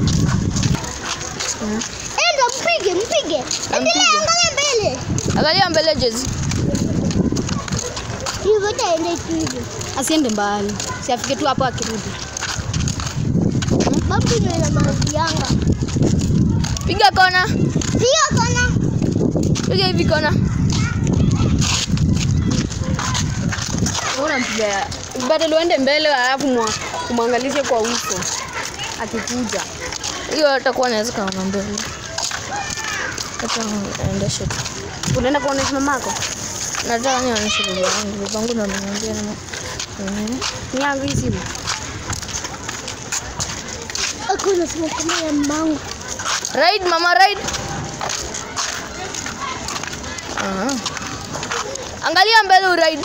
Enda mpige, mpige. Endelea, angalia mbele. Angalia mbele Jezi. Hivyo itaenda tu hivyo. Asiende mbali. Si afike tu hapo akirudi. Babu ndio ina maji yanga. Piga kona. Sio kona. Piga hivi kona. Unampiga. Badala uende mbele alafu mwa- umwangalishe kwa uso akikuja. Hiyo atakuwa anaweza kaona mbele. Acha aendeshe tu. Unaenda kuonesha mamako? Nataka nionyeshe baba yangu. Baba yangu ndo ameniambia na Mhm. Ni yangu hii simu. Hakuna simu kama ya mangu. Ride mama ride. Ah. Angalia mbele uride.